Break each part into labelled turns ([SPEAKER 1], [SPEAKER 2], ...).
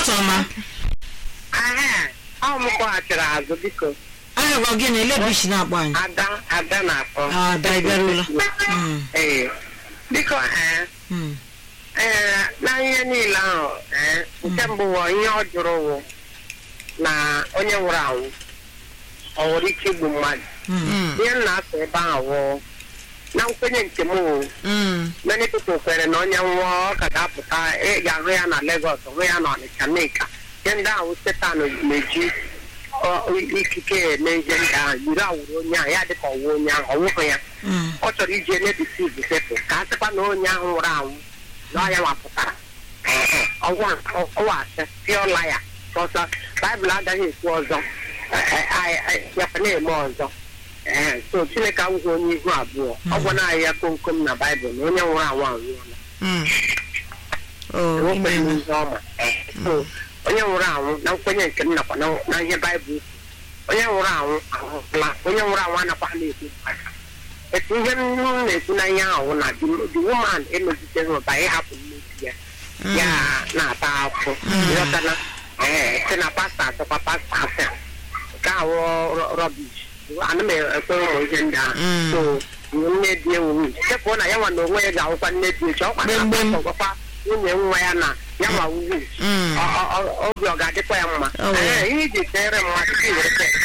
[SPEAKER 1] ụtụtụ ọma
[SPEAKER 2] Aha, ọ m kpọghachiri azụ biko
[SPEAKER 1] aha gwa gị na elebishi na-akpọ anyị
[SPEAKER 2] ada ada na-akpọ
[SPEAKER 1] Ah, Ada, ị bịarula. Mm.
[SPEAKER 2] ee biko ee
[SPEAKER 1] Mm.
[SPEAKER 2] ee na ihe niile ahụ ee nke mbụ wụ ihe ọ jụrụ wụ na onye nwụrụ anwụ ọ nwere ike igbu mmadụ
[SPEAKER 1] Mm.
[SPEAKER 2] ihe m na-asụ ebe ahụ wụ na nkwenye nke m wụ
[SPEAKER 3] Mm.
[SPEAKER 2] many people kwere na onye nwụọ ọ ka ga-apụta ị ga-ahụ ya na Lagos hụ ya na Ọnịcha Nneka ihe ndị ahụ setan na-eji ọ, ikike eme ihe ndị ahụ yiri awụrụ onye ahụ ya dịka ọwụ onye ahụ ọ wụghị ya
[SPEAKER 1] Mm.
[SPEAKER 2] ọ chọrọ iji enebisi bipepụ ka a sịkwa na onye ahụ nwụrụ anwụ na ọ ya nwapụtara ọwa asị pịọla ya ọzọ baịbụl agaghị ekwu ọzọ yakwa na-eme ọzọ ee so chineke awụghị onye ihu abụọ ọ gwara anyị ya komkom na baịbụl na onye nwụrụ anwụ anwụọla
[SPEAKER 3] Mm. Oh,
[SPEAKER 2] enwekweghị
[SPEAKER 3] imeela.
[SPEAKER 2] ihe ọma So, onye nwụrụ anwụ na nkwenye nke m nakwa na- na ihe baịbụl kwuru, onye nwụrụ anwụ anwụla onye nwụrụ anwụ anakwa na-ekwu maka etu ihe m na-ekwu na ihe ahụ na the the woman emeziteghị ụba ịhapụ mmebi ya ya na-ata afụ ịghọtana ee sị na pasta asịkwa pasta asị nke ahụ rọbish ana m ekwe ụmụ ihe ndị ahụ
[SPEAKER 3] Mm.
[SPEAKER 2] so nne di ewu chepụ na ya nwa na onwe ya ga-ahụkwa nne di echi ọkwa na
[SPEAKER 3] Gbemgbem.
[SPEAKER 2] ọgwakwa nwunye nwa ya na ya nwa wuwu
[SPEAKER 3] Mm.
[SPEAKER 2] Ọ- ọ- ọ- obi ọ ga-adịkwa ya mma
[SPEAKER 3] Oh, yeah.
[SPEAKER 2] Ee, ihe iji teere mmadụ ka i were tee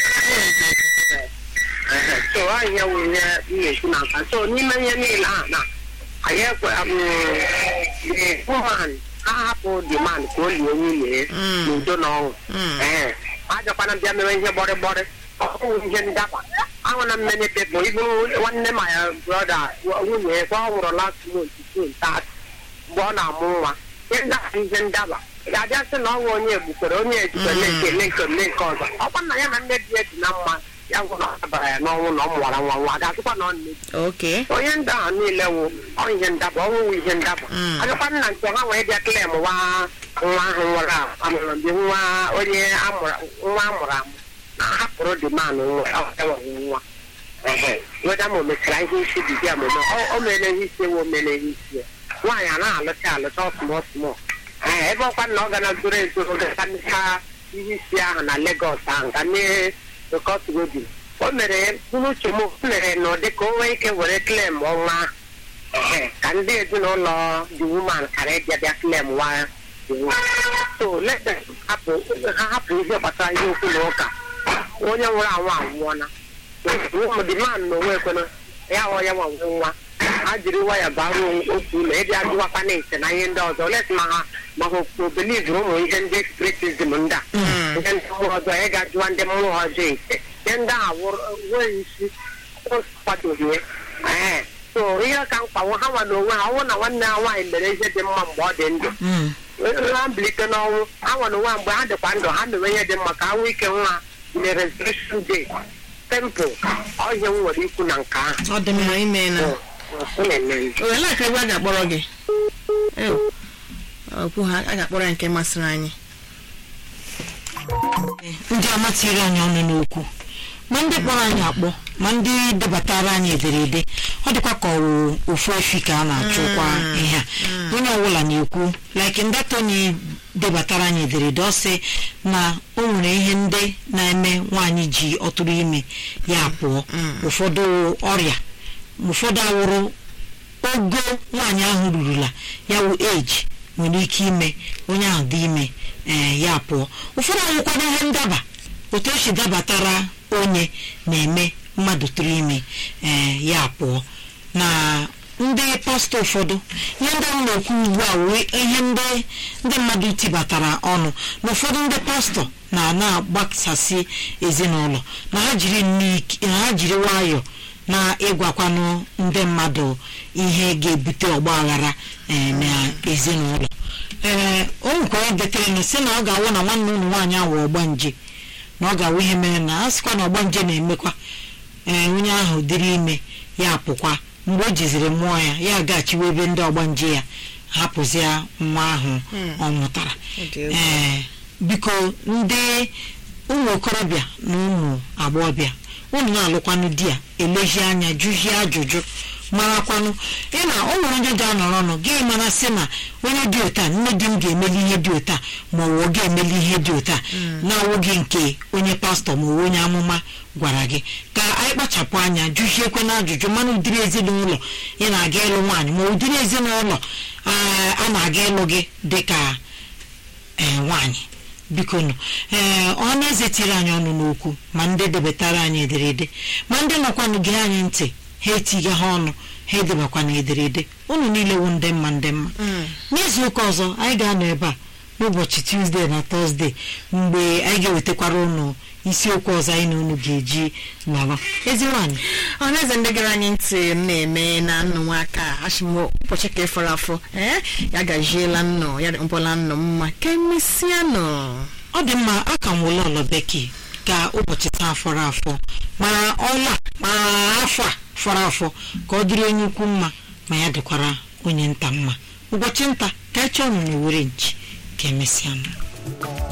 [SPEAKER 2] Ee, so ọ ihe wụ ihe m na-ekwu na nka so n'ime ihe niile a na anyị ekwe the woman ha hapụ the man ka o lie nwunye ya
[SPEAKER 3] Mm.
[SPEAKER 2] n'udo na ọṅụ
[SPEAKER 3] Mm.
[SPEAKER 2] ee ajakwana bịa mewe ihe gbọrịgbọrị ọhụụ ihe ndaba ahụ na mmene pepụ ibu nwanne ma ya brọda nwunye ya kwa ọ nwụrụ last month June 30 mgbe ọ na-amụ nwa ihe ndaba ihe ndaba ị ga-abịa sị na ọnwa onye egbukwere onye ejikwa nke eme nke eme nke ọzọ ọkwa nna ya na nne di ya dị na mma ya gwụ na ọ dabara ya n'ọnwụ na ọ mụwara nwa nwa a ga-asịkwa na ọ nne di
[SPEAKER 3] Okay.
[SPEAKER 2] onye ndị ahụ niile wụ ọ ihe ndaba ọnwụwụ ihe ndaba
[SPEAKER 3] Mm.
[SPEAKER 2] agakwa nna nke ha wee bịa klem nwa nwa ahụ nwụrụ anwụ amụrụ mgbe nwa onye amụrụ nwa amụrụ amụ na hapụrụ dị manụ nwa ọ enweghị nwa Ehe. weda ma o mechara ihe isi dị bịa mụme o mere ihe isi ewu o mere ihe isi ya nwaanyị a na-alụcha alụcha ọsụmọ ọsụmọ ee ebe ọkwa na ọ ga na zoro ezoro gakanịcha ihe isi ahụ na Legọs ahụ ka mee rekọtgodi o mere mkpụrụ uche m mere na ụdị ka o nwee ike were klem ọnwa ahụ Ehe, ka ndị ezinụlọ the woman kara ịbịa bịa klem nwa the woman. so let them hapụ ha hapụ ihe gbasara ihe okwu na ụka onye nwụrụ anwụ anwụọla ụmụ the man na onwe ekwena ya ọ ya nwa nwụ nwa ha jiri waya bara otu ụlọ ịbịa jụwakwa na ise na ihe ndị ọzọ let ma ha ma ha obeliv ụmụ ihe ndị spiritism ndị a ihe ndị mmụọ ọzọ ị ga-ajụwa ndị mmụọ ọzọ ise ihe ndị a nwere isi kwadoghị ya. Ee. so ihe ka mkpanwe ha nwa n'onwe ha ọnwụ na nwanne ha nwaanyị mere ihe dị mma mgbe ọ dị ndụ
[SPEAKER 1] Mm.
[SPEAKER 2] ha mbilite n'ọnwụ ha nwa n'onwe ha mgbe ha dịkwa ndụ ha mewe ihe dị mma ka ha nwee ike nwa na resurrection day temple ọ ihe m nwere ikwu na nke ahụ
[SPEAKER 3] Ọ dị mma imeela.
[SPEAKER 2] ọ na-eme
[SPEAKER 3] O ele aka ebe a ga-akpọrọ gị? Ew. Okwu ha a ga-akpọrọ ya nke masịrị anyị.
[SPEAKER 1] ndị ọma tiri anyị ọnụ n'okwu ma ndị kpọrọ anyị akpọ ma ndị debatara anyị ederede ọ dịkwa ka ọwụ ofu efi ka a na-achụkwa ihe a onye ọbụla na-ekwu like ndata onye debatara anyị ederede ọ sị na o nwere ihe ndị na-eme nwaanyị ji ọtụrụ ime ya pụọ ụfọdụ ọrịa ụfọdụ awụrụ ogo nwaanyị ahụ rurula ya wụ eji nwere ike ime onye ahụ dị ime ee ya pụọ ụfọdụ anwụkwara ihe ndaba otu o si dabatara onye na-eme mmadụ tụrụ ime ee ya pụọ na ndị pastọ ụfọdụ ihe ndị m na-ekwu ugbu a wee ihe ndị ndị mmadụ tibatara ọnụ na ụfọdụ ndị pastọ na-na-agbasasị ezinụlọ na ha jiri nniki- na ha jiri nwayọọ na-ịgwakwanụ ndị mmadụ ihe ga-ebute ọgba aghara ee, na ezinụlọ ee o nwekwara deterenụ si na ọ ga-awụ na nwanne ụlọ nwaanyị ahụ ọgbanje na ọ ga-awụ ihe mere na a sịkwa na ọgbanje na-emekwa ee onye ahụ dịrị ime ya pụkwa mgbe o jiziri mmụọ ya ya gaghachiwa ebe ndị ọgbanje ya hapụzia nwa ahụ ọ mụtara
[SPEAKER 3] Ọ dị egwu.
[SPEAKER 1] ee biko ndị ụmụ okorobịa na ụmụ agbọghọbịa unu na-alụkwanụ di a elezie anya jụzie ajụjụ marakwanụ ị na o nwere onye ga-anọrọ ọnụ gị mara sị na onye dị ụta nne di m ga-emeli ihe dị ụta ma ọ wụ ọ ga-emeli ihe dị ụta na-awụghị nke onye pastọ ma ọ wụ onye amụma gwara gị ka anyị kpachapụ anya jụziekwe na ajụjụ mana ụdịrị ezinụlọ ị na-aga ịlụ nwaanyị ma ụdịrị ezinụlọ ah, a na-aga ịlụ gị dịka ee nwaanyị biko nụ ee ọnụ eze tiri anyị ọnụ n'okwu ma ndị debatara anyị ederede ma ndị nọkwanụ gee anyị ntị ha etiga ha ọnụ ha edebakwana ederede unu niile wụ ndị mma ndị mma n'izu ụka ọzọ anyị ga-anọ ebe a n'ụbọchị tuzdee na tọzdee mgbe anyị ga-ewetakwara unu isiokwu ọzọ anyị na unu ga-eji nọrọ ezi nwaanyị
[SPEAKER 3] ọhaneze ndị gara anyị ntị m na-eme na nnụ nwa aka ashimo ụbọchị ka ịfọrọ afọ ee ya gajiela nnọ ya mkpọla nnọ mma ka emesịa nọ
[SPEAKER 1] ọ dị mma a ka nwụla ọlọ bekee ka ụbọchị taa fọrọ afọ ma ọnwa ma afọ a fọrọ afọ ka ọ dịrị onye ukwu mma ma ya dịkwara onye nta mma ụbọchị nta ka eche ọnụ na ewere nchi ka emesịa nụ